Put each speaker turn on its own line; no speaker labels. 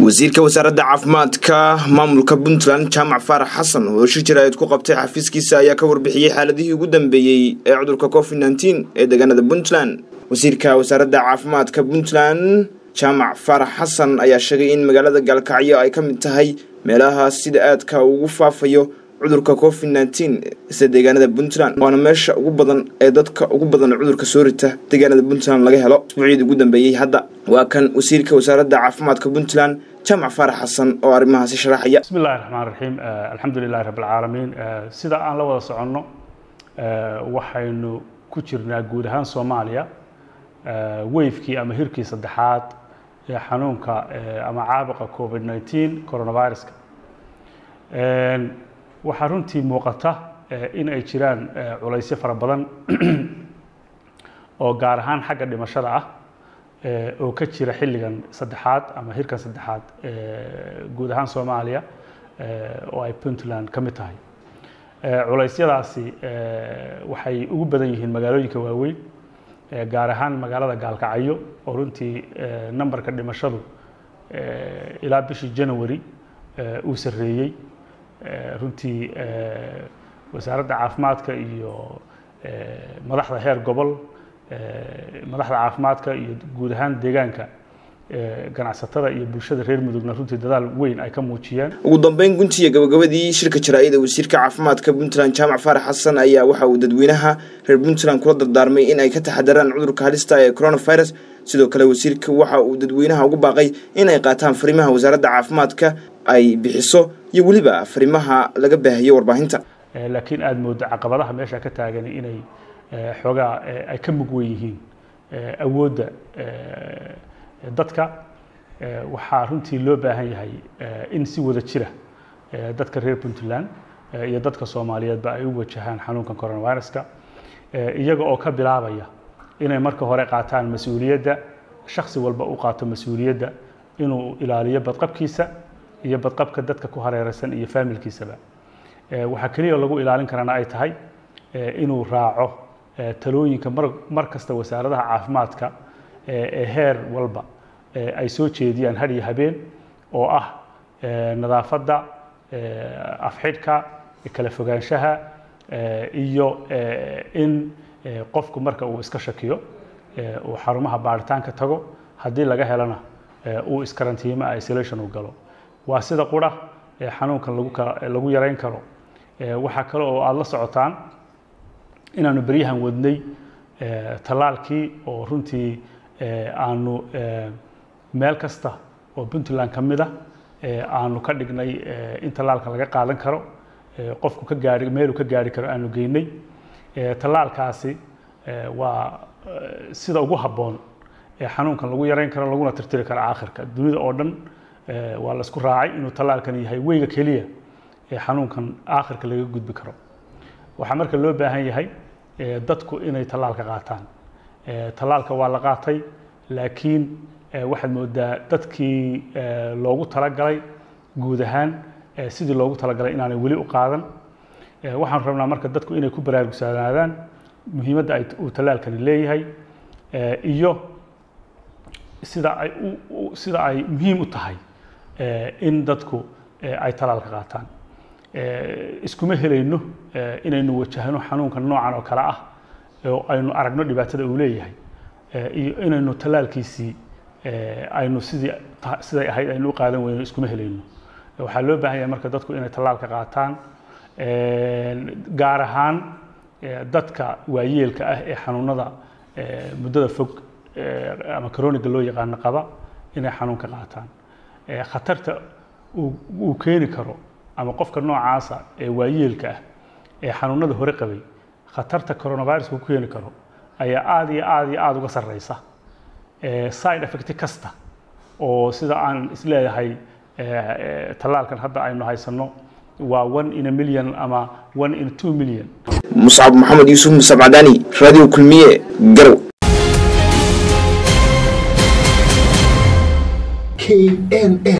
wasiirka wasaaradda caafimaadka maamulka puntland jaamac faarax xasan oo shir jaraa'id ku qabtay xafiiskiisa ayaa ka warbixiyey xaaladihii ugu dambeeyey ee cudurka covid nteen ee deegaanada puntland wasiirka wasaaradda caafimaadka puntland jaamac faarax xasan ayaa sheegay in magaalada gaalkacyo ay ka mid tahay meelaha sida aadka ugu faafayo cudurka covid nteen isla deegaanada puntland waana meesha ugu badan ee dadka ugu badan cudurka soo rita deegaanada puntland laga helo isbuucyadii ugu dambeeyey hadda waa kan wasiirka wasaaradda caafimaadka puntland jaamac faarax xasan oo arrimahaasi sharaxaya
bismi illahi raxmaan raxiim alxamdu lilahi rabb alcaalamiin sida aan la wada soconno waxaynu ku jirnaa guud ahaan soomaaliya weyfkii ama hirkii saddexaad ee xanuunka ama caabuqa covid nteen coronaviruska waxaa runtii muuqata in ay jiraan culaysyo fara badan oo gaar ahaan xagga dhimashada ah oo ka jira xilligan saddexaad ama hirkan saddexaad guud ahaan soomaaliya oo ay puntland ka mid tahay culaysyadaasi waxay ugu badan yihiin magaalooyinka waaweyn gaar ahaan magaalada gaalkacyo oo runtii numberka dhimashadu ilaa bishii january uu sarreeyey runtii wasaaradda caafimaadka iyo madaxda heer gobol madaxda caafimaadka iyo guud ahaan deegaanka ganacsatada iyo bulshada reer mudugna runtii dadaal weyn ay ka muujiyeen
ugu dambeyn guntiga gabagabadii shirka jaraa'ida wasiirka caafimaadka puntland jaamac faarax xasan ayaa waxa uu dadweynaha reer puntland kula dardaarmay in ay ka taxadaraan cudurka halista ee coronavirus sidoo kale wasiirka waxa uu dadweynaha ugu baaqay in ay qaataan fariimaha wasaaradda caafimaadka ay bixiso iyo weliba fariimaha laga baahiyo warbaahinta
laakiin aada moodo caqabadaha meesha ka taagan inay xoogaa ay ka mug wen yihiin awoodda dadka waxaa runtii loo baahan yahay in si wada jira dadka reer puntland iyo dadka soomaaliyeedba ay u wajahaan xanuunkan coronaviruska iyaga oo ka bilaabaya inay marka hore qaataan mas-uuliyadda shaksi walba u qaato mas-uuliyadda inuu ilaaliyo badqabkiisa iyo badqabka dadka ku hareeraysan iyo faamilkiisaba waxaa keliya lagu ilaalin karana ay tahay inuu raaco talooyinka mar kasta wasaaradaha caafimaadka ee heer walba ay soo jeediyaan had iyo habeen oo ah nadaafadda afxidhka kala fogaanshaha iyo in qofku marka uu iska shakiyo uu xarumaha baaritaanka tago haddii laga helana uu iskarantiimo isolation u galo waa sida qura xanuunkan lagu yarayn karo waxaa kale oo aada la socotaan inaanu beryahan wadnay tallaalkii oo runtii aanu meel kasta oo puntland ka mid a aanu ka dhignay in tallaalka laga qaadan karo qofku ka gaari meeluu ka gaari karo aanu geynay tallaalkaasi waa sida ugu habboon ee xanuunkan lagu yarayn karo laguna tirtiri karo aakhirka dunida oo dhan waa la isku raacay inuu tallaalkan yahay weyga keliya ee xanuunkan aakhirka laga gudbi karo waxaa marka loo baahan yahay dadku inay tallaalka qaataan tallaalka waa la qaatay laakiin waxaad moodaa dadkii loogu talagalay guud ahaan sidii loogu talagalay inaanay weli u qaadan waxaan rabnaa marka dadku inay ku baraarugsanaadaan muhiimadda ay uu tallaalkani leeyahay iyo sida ay sida ay muhiim u tahay in dadku ay tallaalka qaataan iskuma helayno inaynu wajahno xanuunka noocan oo kale ah oo aynu aragno dhibaatada uu leeyahay iyo inaynu tallaalkiisii aynu sidii siday ahayd aynu u qaadan weyno iskuma helayno waxaa loo baahan yahay marka dadku inay tallaalka qaataan gaar ahaan dadka waayeelka ah ee xanuunada muddada fog ama coroniga loo yaqaano qaba inay xanuunka qaataan khatarta uu keeni karo ama qofka noocaasa ee waayeelka ah ee xanuunada hore qabay khatarta coronaviruska ku keeni karo ayaa aada iyo aada iyo aada uga sarreysa side effect kasta oo sida aan isleeyahay tallaalkan hadda aynu haysanno waa one in a million ama one in two million
muscab maxamed yuusuf musab cadaani radio kulmiye garow
knn